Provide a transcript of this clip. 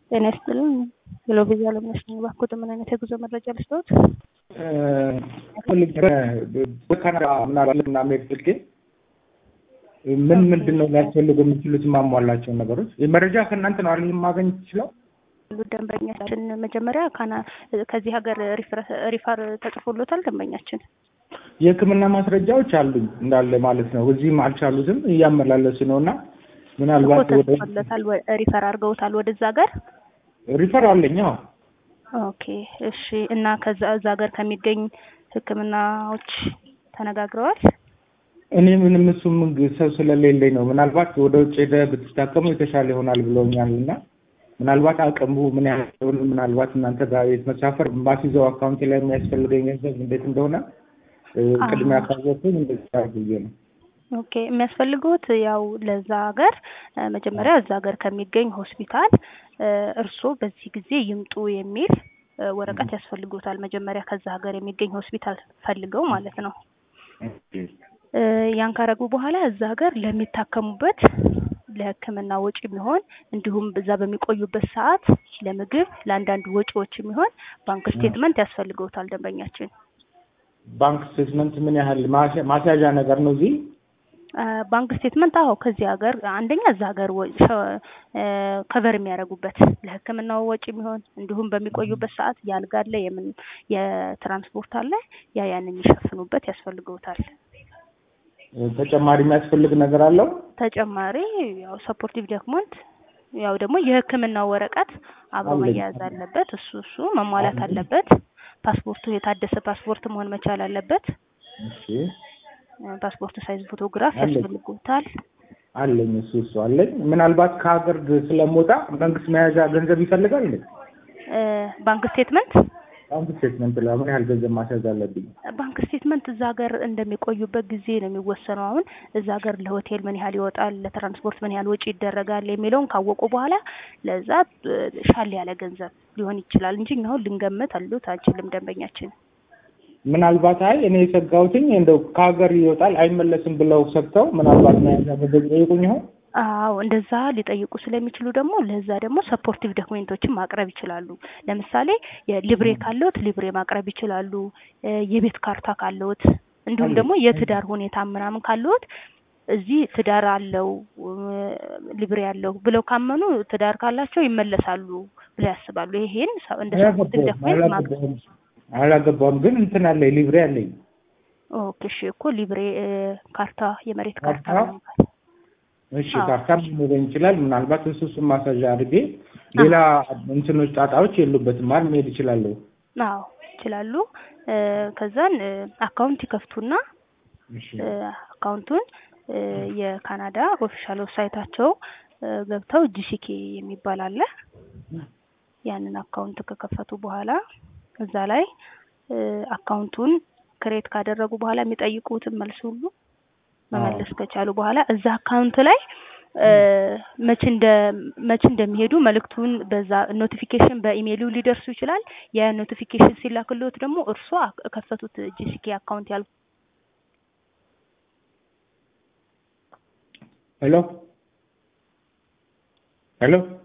ጤና ይስጥልኝ። ሄሎ ቪዛ ለምነሽ ነኝ። እባክዎት ምን አይነት የጉዞ መረጃ ልስጥዎት? በካናዳ ምናልባት እና መሄድ ፈልጌ ምን ምንድን ነው ሊያስፈልጉ የሚችሉት የማሟላቸውን ነገሮች መረጃ ከእናንተ ነው አይደል ማገኝ ይችላል? ደንበኛችን መጀመሪያ ካና ከዚህ ሀገር ሪፈር ተጽፎሎታል። ደንበኛችን የሕክምና ማስረጃዎች አሉኝ እንዳለ ማለት ነው። እዚህም አልቻሉትም እያመላለሱ ነው እና ምናልባት ወደ ተጽፎሎታል፣ ሪፈር አድርገውታል ወደዛ ሀገር ሪፈር አለኝ። አዎ ኦኬ እሺ። እና ከዛ እዛ ሀገር ከሚገኝ ሕክምናዎች ተነጋግረዋል? እኔ ምንም እሱ ምን ሰው ስለሌለኝ ነው። ምናልባት ወደ ውጭ ሄደህ ብትታከሙ የተሻለ ይሆናል ብለውኛል እና ምናልባት አቅሙ ምን ያህል ምናልባት እናንተ ጋር ቤት መሳፈር ማስይዘው አካውንት ላይ የሚያስፈልገኝ ገንዘብ እንዴት እንደሆነ ቅድሚያ ካወቅኩኝ እንደዚህ ብዬ ነው። ኦኬ የሚያስፈልጉት ያው ለዛ ሀገር መጀመሪያ እዛ ሀገር ከሚገኝ ሆስፒታል እርስዎ በዚህ ጊዜ ይምጡ የሚል ወረቀት ያስፈልጉታል። መጀመሪያ ከዛ ሀገር የሚገኝ ሆስፒታል ፈልገው ማለት ነው። ያን ካረጉ በኋላ እዛ ሀገር ለሚታከሙበት ለሕክምና ወጪ የሚሆን እንዲሁም በዛ በሚቆዩበት ሰዓት ለምግብ፣ ለአንዳንድ ወጪዎች የሚሆን ባንክ ስቴትመንት ያስፈልገውታል ደንበኛችን። ባንክ ስቴትመንት ምን ያህል ማስያዣ ነገር ነው እዚህ ባንክ ስቴትመንት አዎ፣ ከዚህ ሀገር አንደኛ እዛ ሀገር ከቨር የሚያደርጉበት ለሕክምናው ወጪ የሚሆን እንዲሁም በሚቆዩበት ሰዓት የአልጋ አለ፣ የምን የትራንስፖርት አለ፣ ያ ያን የሚሸፍኑበት ያስፈልገውታል። ተጨማሪ የሚያስፈልግ ነገር አለው። ተጨማሪ ያው ሰፖርቲቭ ዶክመንት ያው ደግሞ የሕክምናው ወረቀት አብሮ መያያዝ አለበት። እሱ እሱ መሟላት አለበት። ፓስፖርቱ የታደሰ ፓስፖርት መሆን መቻል አለበት። እሺ ፓስፖርት ሳይዝ ፎቶግራፍ ያስፈልጉታል። አለኝ እሱ እሱ አለኝ። ምናልባት ከሀገር ስለምወጣ መንግስት መያዣ ገንዘብ ይፈልጋል እንዴ? ባንክ ስቴትመንት ባንክ ስቴትመንት ለምን ያህል ገንዘብ ማስያዝ አለብኝ? ባንክ ስቴትመንት እዛ ሀገር እንደሚቆዩበት ጊዜ ነው የሚወሰነው። አሁን እዛ ሀገር ለሆቴል ምን ያህል ይወጣል፣ ለትራንስፖርት ምን ያህል ወጪ ይደረጋል የሚለውን ካወቁ በኋላ ለዛ ሻል ያለ ገንዘብ ሊሆን ይችላል እንጂ እኛ አሁን ልንገምት አሉት አንችልም ደንበኛችን ምናልባት አይ እኔ የሰጋሁትኝ እንደው ከሀገር ይወጣል አይመለስም ብለው ሰግተው ምናልባት መያዣ ገንዘብ ይጠይቁኝ ይሆን? አዎ እንደዛ ሊጠይቁ ስለሚችሉ ደግሞ ለዛ ደግሞ ሰፖርቲቭ ዶክሜንቶችን ማቅረብ ይችላሉ። ለምሳሌ የሊብሬ ካለዎት ሊብሬ ማቅረብ ይችላሉ። የቤት ካርታ ካለዎት እንዲሁም ደግሞ የትዳር ሁኔታ ምናምን ካለዎት እዚህ ትዳር አለው ሊብሬ አለው ብለው ካመኑ ትዳር ካላቸው ይመለሳሉ ብለው ያስባሉ። ይሄን እንደ ሰፖርቲቭ ዶክሜንት ማቅረብ አላገባም ግን እንትን አለኝ ሊብሬ አለኝ። ኦኬ እሺ እኮ ሊብሬ ካርታ የመሬት ካርታ እሺ ካርታ ሊኖረኝ ይችላል። ምናልባት እሱ እሱን ማሳዣ አድርጌ ሌላ እንትኖች ጣጣዎች የሉበትም ማለት መሄድ ይችላለሁ። አዎ ይችላሉ። ከዛን አካውንት ይከፍቱና አካውንቱን የካናዳ ኦፊሻል ዌብሳይታቸው ገብተው ጂሲኬ የሚባል አለ። ያንን አካውንት ከከፈቱ በኋላ እዛ ላይ አካውንቱን ክሬት ካደረጉ በኋላ የሚጠይቁትን መልስ ሁሉ መመለስ ከቻሉ በኋላ እዛ አካውንት ላይ መቼ እንደ መቼ እንደሚሄዱ መልእክቱን በዛ ኖቲፊኬሽን በኢሜይሉ ሊደርሱ ይችላል። ያ ኖቲፊኬሽን ሲላክልዎት ደግሞ እርሶ ከፈቱት ጂሲኬ አካውንት ያል ሄሎ ሄሎ